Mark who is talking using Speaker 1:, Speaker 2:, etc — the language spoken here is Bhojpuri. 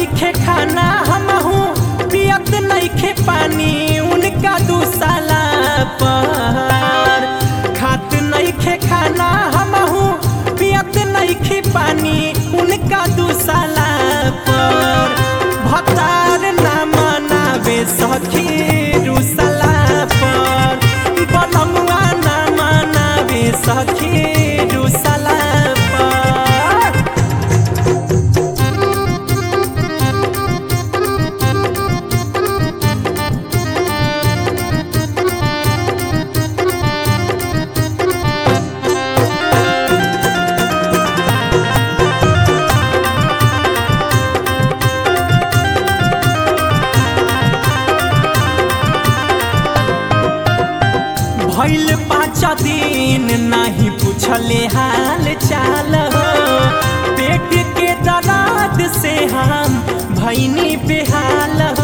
Speaker 1: नइखे खाना हमहू पियत नइखे पानी उनका दुसाला पर खात नइखे खाना हमहू पियत नइखे पानी उनका दुसाला पर भतार ना मनावे सखी रुसला पर बनमुआ ना मनावे सखी रुसला पर भैल पाँच दिन नहीं पूछले हाल चाल हो पेट के दर्द से हम भैनी बेहाल